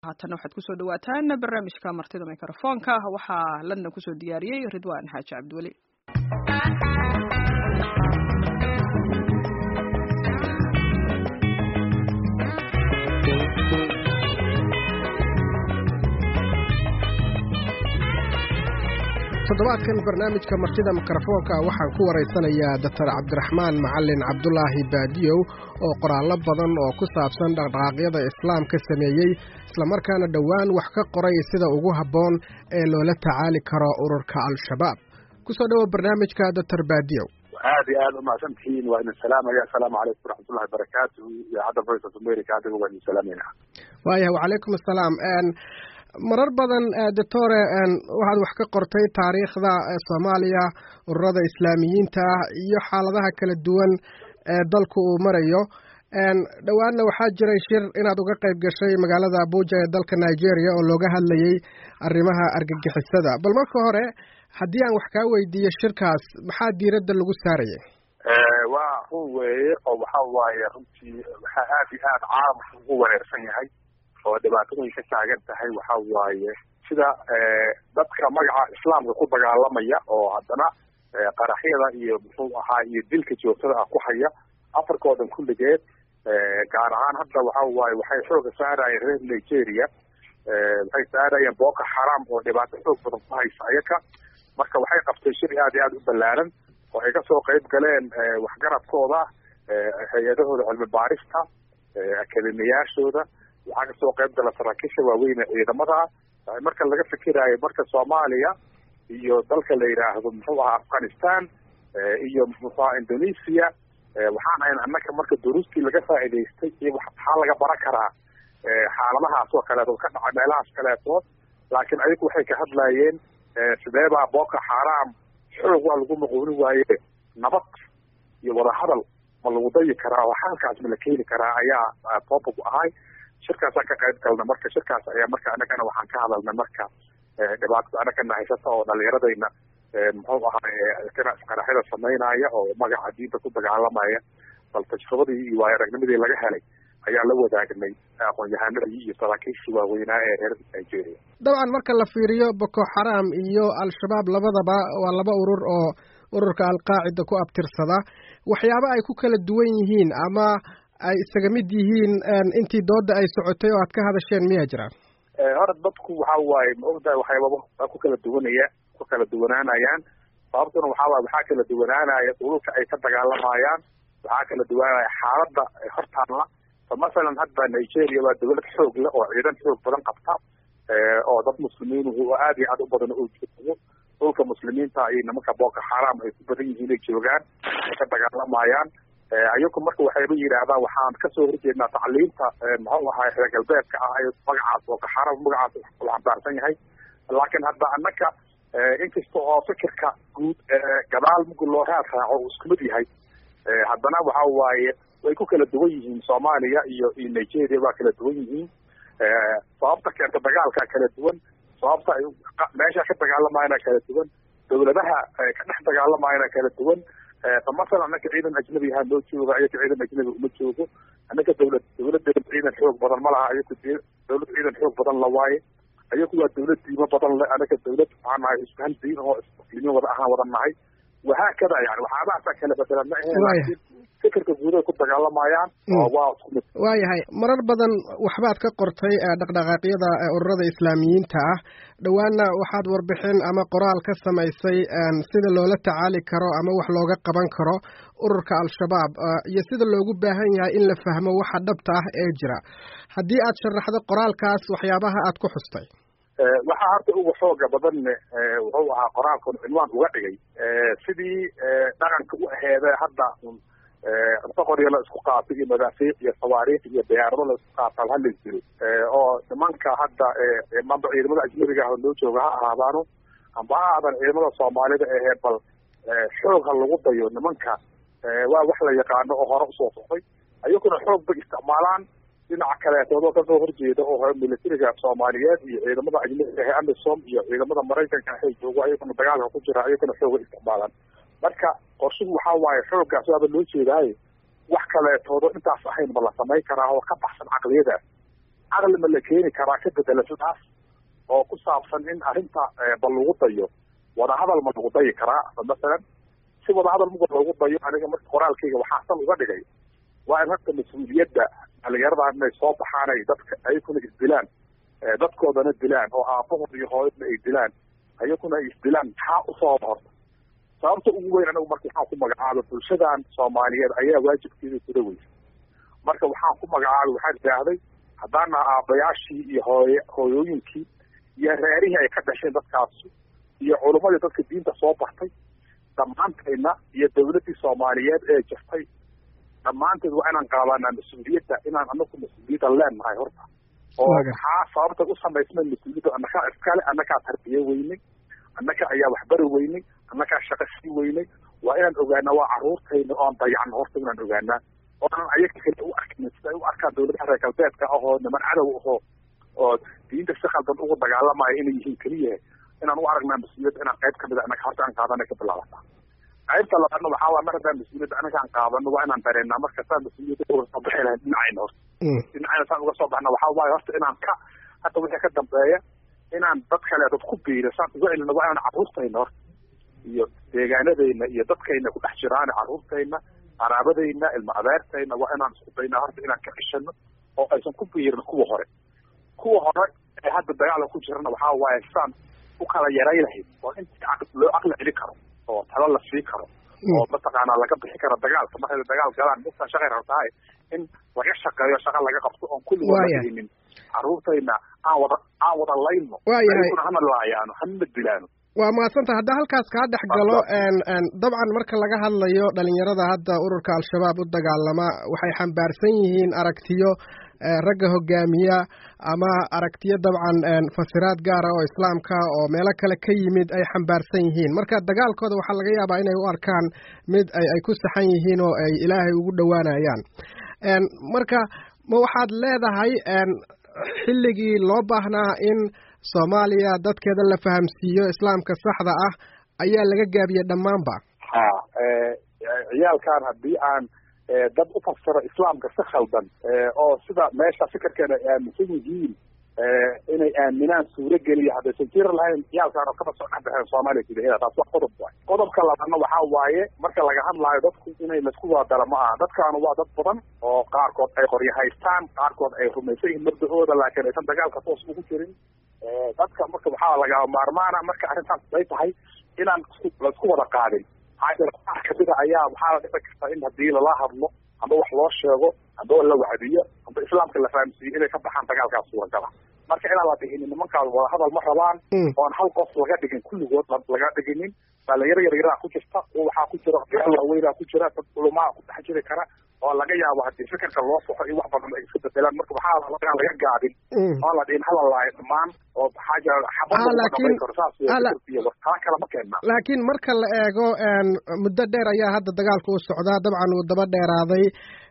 haatana waxaad kusoo dhawaataan barnaamijka martida mikrofoonka waxaa london kusoo diyaariyey ridwan xaaji cabdiweli toddobaadkan barnaamijka martida mikrofoonka waxaan ku waraysanayaa doctor cabdiraxmaan macalin cabdulaahi baadiyow oo qoraallo badan oo ku saabsan dhaqdhaqaaqyada islaamka sameeyey islamarkaana dhowaan wax ka qoray sida ugu habboon ee loola tacaali karo ururka al-shabaab kusoo dhowo barnaamijka doctor baadiyow aad iyo aad umahadsan tihiin waa idin salaamaya asalaamu calaykum waraxmatullahi barakaatuhu idaacadda voice of america adiga waa idin salaamayna waayahay wacalaykum assalaam marar badan doctore waxaad wax ka qortay taariikhda soomaaliya ururada islaamiyiinta ah iyo xaaladaha kala duwan ee dalku uu marayo dhowaanna waxaa jiray shir inaad uga qayb gashay magaalada abuja ee dalka nigeria oo looga hadlayay arrimaha argagixisada bal marka hore haddii aan wax kaa weydiiyo shirkaas maxaa diiradda lagu saarayay waa run weeye oo waxa waaye runtii waxaa aad iyo aad caalamka ugu wareersan yahay oo dhibaatadu ay ka taagan tahay waxa waaye sida dadka magaca islaamka ku dagaalamaya oo haddana qaraxyada iyo muxuu ahaa iyo dilka joogtada ah ku haya afarkoodan kulligeed gaar ahaan hadda waxa waaye waxay xooga saarayeen reer nigeria waxay saarayeen boko xaram oo dhibaato xoog badan ku haysa ayaka marka waxay qabtay shir aad iyo aad u ballaaran oo ay kasoo qayb galeen waxgaradkooda hay-adahooda cilmi baarista akademiyaashooda waxaa kasoo qayb gala saraakiisha waaweyn ee ciidamada marka laga fikiraayo marka soomaaliya iyo dalka la yidhaahdo muxuu ahaa afghanistan iyo muxuu ahaa indonesia waxaan hayn annaka marka duruustii laga faa'idaystay iyo maxaa laga baran karaa xaaladahaas oo kaleeto ka dhaca meelahaas kaleetood laakiin ayagu waxay ka hadlayeen sideebaa boko xaram xoog waa lagu maquuni waaye nabad iyo wadahadal ma lagu dayi karaa oo xalkaas ma la keeni karaa ayaa topic ahay shirkaasaan ka qayb galna marka shirkaas ayaa marka anagana waxaan ka hadalna marka dhibaatada anagana haysata oo dhalinyaradayna muxuu ahaa qaraxyada samaynaya oo magaca diinta ku dagaalamaya bal tajribadii iyo waayo aragnimadii laga helay ayaa la wadaagnay aqoon-yahanadii iyo saraakiishii waaweynaa ee reer nigeria dabcan marka la fiiriyo boko xaram iyo al-shabaab labadaba waa laba urur oo ururka alqaacida ku abtirsada waxyaaba ay ku kala duwan yihiin ama ay isaga mid yihiin intii dooda ay socotay oo aad ka hadasheen miyaa jiraan hore dadku waxa waaye ma ogtahay waxyaababa waa ku kala duwanaya ku kala duwanaanayaan sababtuna waxaa waaye waxaa kala duwanaanaya ururka ay ka dagaalamayaan waxaa kala duwanaanaya xaaladda hortaalla fa masalan hadda nigeria waa dawlad xoog leh oo ciidan xoog badan qabta oo dad muslimiin oo aad iyo aad u badan oo joogo dhulka muslimiinta iyo nimanka boko xaram ay ku badan yihiin ay joogaan ay ka dagaalamayaan ayagu marka waxayba yidhaahdaan waxaan kasoo horjeednaa tacliimta muxuu ahaa reer galbeedka ah ay magacaas boko xaram magacaas la xambaarsan yahay laakiin hadda annaka inkasta oo fikirka guud gadaal mugu loo raad raaco uu isku mid yahay haddana waxa waaye way ku kala duwan yihiin soomaaliya iyo iyo nigeria waa kala duwan yihiin sababta keenta dagaalka kala duwan sababta ay meesha ka dagaalamayana kala duwan dawladaha ka dhex dagaalamayana kala duwan fa masalan annaka ciidan ajnabi ahaa noo jooga ayaka ciidan ajnabi uma joogo annaka dawlad dawladeeda ciidan xoog badan ma laha ayaku dawlad ciidan xoog badan la waaye ayaku waa dawlad diimo badan le annaka dawlad waxaan nahay isku hal diin oo muslimiin wada ahaan wada nahay wahaakada yani waxyaabahaasaa kala bedelan ma ahayn laakiin fikirka guuday ku dagaalamayaan oo waa isku mid waayahay marar badan waxbaad ka qortay dhaqdhaqaaqyada ururada islaamiyiinta ah dhowaanna waxaad warbixin ama qoraal ka samaysay sida loola tacaali karo ama wax looga qaban karo ururka al-shabaab iyo sida loogu baahan yahay in la fahmo waxa dhabta ah ee jira haddii aad sharaxdo qoraalkaas waxyaabaha aad ku xustay waxaa hadda uga xooga badanne wuxuu ahaa qoraalkan cinwaan uga dhigay sidii dhaqanka u aheede hadda inta qoryo la isku qaato iyo madaafiic iyo sawaariikh iyo diyaarado la isku qaataan halis jiro oo nimanka hadda mamba ciidamada ajnabiga ah oo loo jooga ha ahaadaano amba ha aadan ciidamada soomaalida ahee bal xoog ha lagu dayo nimanka waa wax la yaqaano oo hore usoo socday ayaguna xoog bay isticmaalaan dhinaca kaleetoodoo kasoo horjeeda oo militariga soomaaliyeed iyo ciidamada ajnabiga ahe amisom iyo ciidamada maraykanka ahay joogo ayaguna dagaalka ku jira ayaguna xooga isticmaalaan marka qorshuhu waxaa waaye xooggaas waaba loo jeedaaye wax kaleetoodo intaas ahayn ma la samayn karaa oo ka baxsan caqliyadaas caqli ma la keeni karaa ka bedela sidaas oo ku saabsan in arrinta ba lagu dayo wadahadal ma lagu dayi karaa masalan si wadahadal muga loogu dayo aniga marka qoraalkayga waxaa san uga dhigay waa in horta mas-uuliyadda dhalinyaradan inay soo baxaan ay dadka ayakuna isdilaan dadkoodana dilaan oo aabahood iyo hooyadna ay dilaan ayakuna ay isdilaan maxaa usooba horta sababta ugu weyn anigu marka waxaan ku magacaabay bulshadan soomaaliyeed ayaa waajibkeeda kula weysa marka waxaan ku magacaabay waxaan idhaahday haddaana aabayaashii iyo hooy hooyooyinkii iyo reerihii ay ka dhasheen dadkaasi iyo culummadii dadka diinta soo bartay dhammaantayna iyo dawladdii soomaaliyeed ee jirtay dhammaanteed waa inaan qaadanaa mas-uuliyadda inaan anaku mas-uuliyadda leenahay horta oo maxaa sababta u samaysmay mas-uuliyadda annakaa iskale annakaa tarbiye weynay annaka ayaa waxbari weynay annakaa shaqo sii weynay waa inaan ogaanaa waa carruurtayna oan dayacno horta inaan ogaanaa oonan ayaga kale u arkin sida ay u arkaan dawladaha reer galbeedka ahoo niman cadow ahoo oo diinta si khaldan ugu dagaalamaya inay yihiin keliya inaan u aragnaa mas-uuliyadda inaan qayb kamid a annaga horta aan qaadana ka bilaabataa qaybta labaadna waxaa waa mar haddaan mas-uuliyadda anaga aan qaadano waa inaan dareenaa marka saan mas-uuliyadda uga soo bixi lahayn dhinacayna horta dhinacayna saan uga soo baxna waxaa waaye horta inaan ka hadda wixii ka dambeeya inaan dad kale dad ku biiro saan uga celino waa inaan carruurtayna horta iyo deegaanadayna iyo dadkayna ku dhex jiraan carruurtayna qaraabadayna ilma adeertayna waa inaan isku daynaa horta inaan ka ceshano oo aysan ku biirin kuwa hore kuwa hore ee hadda dagaala ku jirana waxaa waaye saan u kala yaray lahayd oo intii loo caqli celi karo oo talo la sii karo oo mataqaanaa laga bixi karo dagaalka markay dagaal galaan mugtaa shaqay rabtahay in laga shaqeeyo shaqa laga qabto oon kulligood la dhihinin carruurtayna aan wada aan wada layno ayaguna hana laayaano hanana dilaano waa mahadsanta haddaa halkaas kaa dhex galo dabcan marka laga hadlayo dhalinyarada hadda ururka al-shabaab u dagaalama waxay xambaarsan yihiin aragtiyo ragga hogaamiya ama aragtiyo dabcan fasiraad gaara oo islaamka oo meelo kale ka yimid ay xambaarsan yihiin marka dagaalkooda waxaa laga yaabaa inay u arkaan mid ay ku saxan yihiin oo ay ilaahay ugu dhowaanayaan marka ma waxaad leedahay xilligii loo baahnaa in soomaaliya dadkeeda la fahamsiiyo islaamka saxda ah ayaa laga gaabiyey dhammaanba ha ciyaalkan haddii aan dad u fasiro islaamka si khaldan oo sida meesha fikirkeena ay aaminsan yihiin inay aaminaan suuro geliya haddaysan jiri lahayn ciyaalkaan oo kaba soo dhex baxeen soomaaliya gudaheeda taas waa qodob waay qodobka labaadna waxaa waaye marka laga hadlaayo dadku inay laisku wadadalo ma aha dadkaanu waa dad badan oo qaarkood ay qoryo haystaan qaarkood ay rumaysan yihiin mabda-ooda laakiin aysan dagaalka toos ugu jirin dadka marka waxaa lagaa maarmaana marka arrintaas ay tahay inaan laisku wada qaadin maxaa kamida ayaa waxaa la dhici karta in haddii lala hadlo amba wax loo sheego amba la wacdiyo amba islaamka la fahamsiiyo inay ka baxaan dagaalkaas suuragala marka inaan la dhihinin nimankaas wadahadal ma rabaan oon hal qof laga dhigin kulligood laga dhiginin dhalinyaro yaryaraa ku jirta waxaa ku jira odayaal waaweynaa ku jira dad culumaa ku dhex jiri kara oo laga yaabo haddii fikirka loo soxo iyo wax badan ay iska bedelaan marka waxaa laga laga gaadin oo la dhihin hala laayo dhammaan oo maxaa jira xabadlakin karo saas taa kale ma keenna laakiin marka la eego muddo dheer ayaa hadda dagaalka u socdaa dabcan wuu daba dheeraaday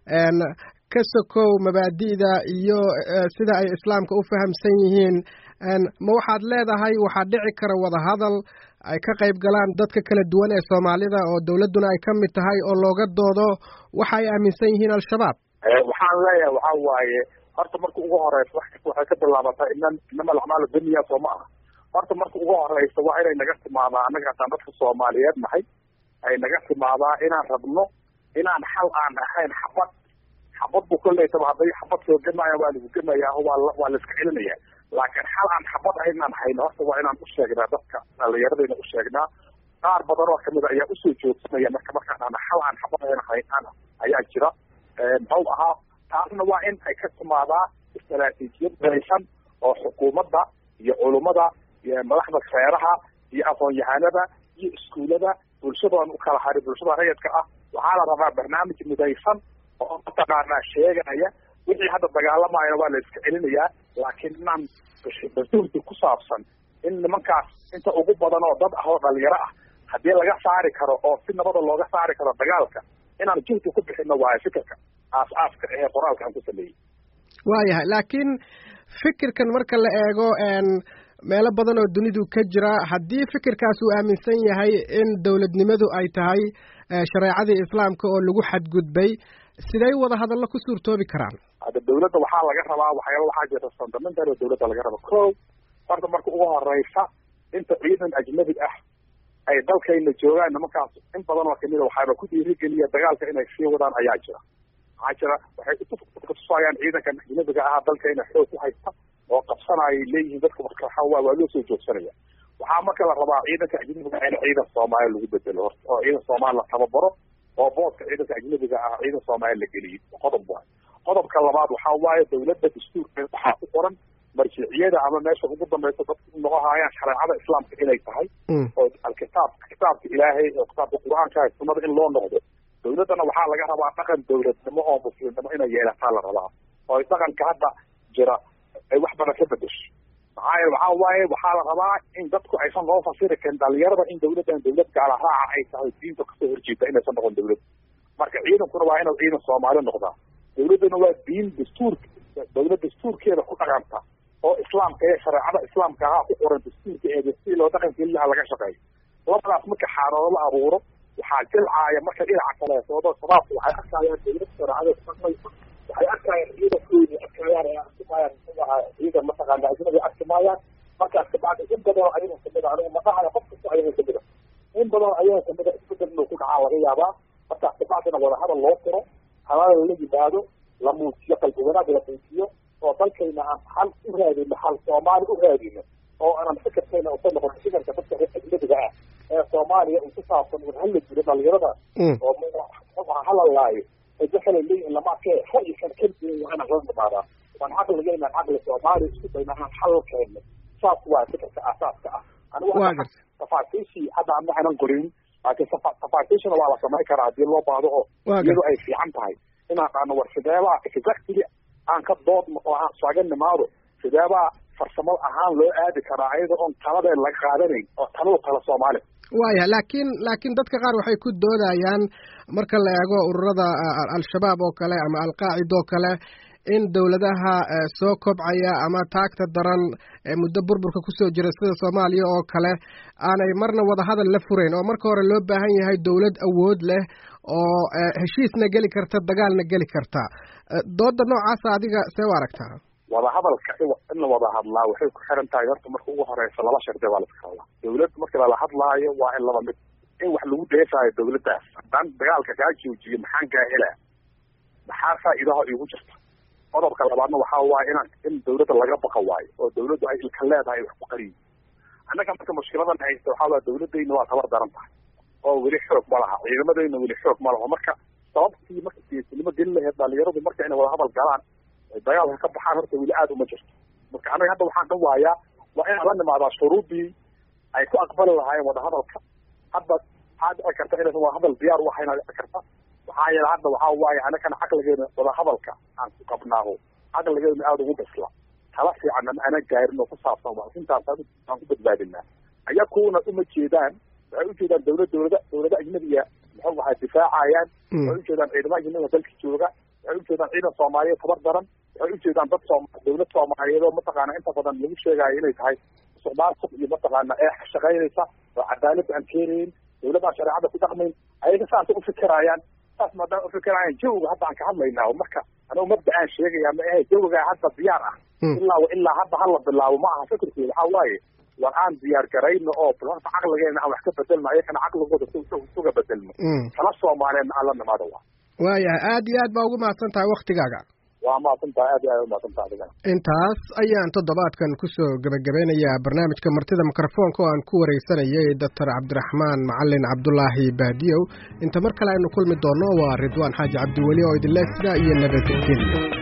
ka sokow mabaadi'da iyo sida ay islaamka u fahamsan yihiin ma waxaad leedahay waxaa dhici kara wadahadal ay ka qayb galaan dadka kala duwan ee soomaalida oo dawladduna ay ka mid tahay oo looga doodo waxa ay aaminsan yihiin al-shabaab waxaan leeyahay waxaa waaye horta marka ugu horeysa wax kasta waxay ka bilaabataa inan inama alacmaalu dunya soo ma aha horta marka ugu horeysa waa inay naga timaadaa annaga hataan dadka soomaaliyeed nahay ay naga timaadaa inaan rabno inaan xal aan ahayn xabad xabad bu koleytaba hadday xabad soo gemaya waa lagu gemayaa oo waa waa la iska celinaya laakiin xal aan xabad ahayn inaan hayno horta waa inaan u sheegnaa dadka dhalinyaradayna u sheegnaa qaar badan oo kamid a ayaa usoo joogsanaya marka markaan ana xal aan xabad ahayn hayn ayaa jira muxuu ahaa taasna waa in ay ka timaadaa istaraatiijiyad daraysan oo xukuumadda iyo culummada iyo madaxda reeraha iyo aqoon-yahanada iyo iskuullada bulshadoon u kala hari bulshada rayidka ah waxaa la rabaa barnaamij midaysan oo mataqaanaa sheegaya wixii hadda dagaalamaayana waa la iska celinayaa laakiin inaan basuurti ku saabsan in nimankaas inta ugu badan oo dad ah oo dhalinyaro ah haddii laga saari karo oo si nabada looga saari karo dagaalka inaan juhdi ku bixino waayo fikirka aas-aaska ee qoraalka aan ku sameeyey waayahay laakiin fikirkan marka la eego meelo badan oo dunidu ka jira haddii fikirkaas uu aaminsan yahay in dowladnimadu ay tahay shareecadii islaamka oo lagu xadgudbay siday wada hadallo ku suurtoobi karaan hadda dawladda waxaa laga rabaa waxyaaba waxaa jirta fundamental oo dawladda laga raba ko horta marka ugu horeysa inta ciidan ajnabi ah ay dalkayna joogaan nimankaas in badan oo kamida waxaaba ku dhiirigeliya dagaalka inay sii wadaan ayaa jira waxaa jira waxay kutusayaan ciidankan ajnabiga ah dalkayna xoog ku haysta oo qabsanayay leeyihiin dadka marka waa waa loo soo joogsanaya waxaa marka la rabaa ciidanka ajnabiga in ciidan soomaali lagu bedelo horta oo ciidan soomaali la tababaro oo boodka ciidanka ajnabiga ah ciidan soomaali la geliyo qodob waay qodobka labaad waxaa waaye dawladda dastuurkeeda waxaa ku qoran marjiciyada ama meesha ugu dambaysa dadku noqohayaan shareecada islaamka inay tahay oo alkitaab kitaabka ilaahay oo kitaabka qur-aanka sunnada in loo noqdo dawladdana waxaa laga rabaa dhaqan dawladnimo oo muslimnimo inay yeelataa la rabaa oo dhaqanka hadda jira ay wax badan ka bedesho maxaa yeele waxaa waaye waxaa la rabaa in dadku aysan loo fasiri karin dhalinyarada in dawladdan dawlad gaala raaca ay tahay diinta kasoo horjeeda inaysan noqon dawlad marka ciidankuna waa inuu ciidan soomaali noqdaa dawladduna waa diin dastuur dawlad dastuurkeeda ku dhaqanta oo islaamka ee shareecada islaamka ahaa ku qoran dastuurka ee si loo dhaqankeelilaha laga shaqeeyo labadaas marka xaalado la abuuro waxaa jilcaaya marka dhinaca kaleetoodo shabaabku waxay arkayaan dawlad shareecada dhaqmaysa waxay arkayaan ciidankoodi arkayaan ee arkimaayaan muxuu ahaa ciidan mataqaana ajnabi arki maayaan markaas kabacdi in badan ayaga kamid a aniga madaxaya qof kasta ayaga kamid a in badan ayaga kamid a isbedel inuu ku dhacaa laga yaabaa markaas kabacdina wadahadal loo tiro halal la yimaado la muujiyo qalbi wanaag la muujiyo oo dalkayna aan xal u raadino xal soomaali u raadino oo aanan fikirkayna usa noqon shiganka dadka reer ajnabiga ah ee soomaaliya uu ku saabsan un hala jiro dhalinyarada oo halalaayo edaxala leeyihin lama arkee ra'yikan keliya waa inaan la nimaadaa waan caqliga inaan caqli soomaali isku dayna aan xal keeno saas waa fikirka aasaaska ah anigu tafaasiishii hadda ama aanan qorin laakiin tafaasiishana waa la samayn karaa haddii loo baahdo oo iyadu ay fiican tahay inaan qaano war sideebaa exactly aan ka doodno oo aan saaga nimaado sideebaa farsamo ahaan loo aadi karaa ayada oon taladeen laga qaadanayn oo taladu tala soomaali waaya laakiin laakiin dadka qaar waxay ku doodayaan marka la eego ururada al-shabaab oo kale ama alqaacida oo kale in dawladaha soo kobcaya ama taagta daran ee muddo burburka kusoo jira sida soomaaliya oo kale aanay marna wadahadal la furayn oo marka hore loo baahan yahay dawlad awood leh oo heshiisna geli karta dagaalna geli karta dooda noocaasa adiga see u aragtaa wadahadalka in la wada hadlaa waxay ku xiran tahay horta marka ugu horeysa laba shardi baa la iska hadlaa dawlad marka lala hadlaayo waa in laba mid in wax lagu dheefaayo dawladdaas haddaan dagaalka kaa joojiyo maxaan kaa helaa maxaa faa'iidaha iigu jirta qodobka labaadna waxaa waaye inaan in dawladda laga baqa waayo oo dawladdu ay ilka leedahay wax ku qariyo annaga marka mushkiladan haysta waxaa waa dawladdayna waa tabar daran tahay oo weli xoog ma laha ciidamadayna weli xoog ma laho marka sababtii marka siyaasinimo geli laheyd dhalinyaradu marka inay wada hadal galaan dagaalka ka baxaan horta weli aada uma jirto marka anaga hadda waxaan ka waayaa waa inaan la nimaadaa shuruudii ay ku aqbali lahaayeen wadahadalka hadda waxaa dhici karta inaysan wadahadal diyaar u ahayn dhici karta maxaa yeele hadda waxaa waaye anagana caqligeena wadahadalka aan ku qabnaaho caqligeena aada ugu bisla tala fiicanna ma ana gaarin oo ku saabsan waa intaas aan ku badbaadinaa ayakuuna uma jeedaan waxay ujeedaan dawlad dawlada dawlada ajnabiya muxuu ahaa difaacayaan waxay ujeedaan ciidamo ajnabiga dalka jooga waxay ujeedaan ciidan soomaaliyeed tabar daran waxay ujeedaan dad soom dawlad soomaaliyeed oo mataqaana inta badan lagu sheegaayo inay tahay musuqmaasuq iyo mataqaana ee shaqaynaysa oo cadaalad aan keenayn dawladaan shareecada ku dhaqmayn ayaga saasay ufikiraayaan saas maadaama ufikiraayaan jawiga hadda aan ka hadlaynaa marka anigu mabda aan sheegaya ma ahe jawigaa hadda diyaar ah ilaa ilaa hadda hala bilaabo ma aha fikirkeeda waxaa waaye war aan diyaar garayno oo horta caqligeena aan wax ka bedelno ayakana caqligooda suga bedelno tala soomaaliyeedna aan la nimaado waa waayahay aad iyo aad baa ugu mahadsan tahay waktigaaga waa mahadsan tahay aad iyo aad umahadsan tahay adigana intaas ayaan toddobaadkan kusoo gebagabeynayaa barnaamijka martida mikrofoonka oo aan ku wareysanayay doctor cabdiraxmaan macalin cabdulaahi baadiyow inta mar kale aynu kulmi doonno waa ridwaan xaaji cabdiweli oo idinle sidaa iyo nabadgelyo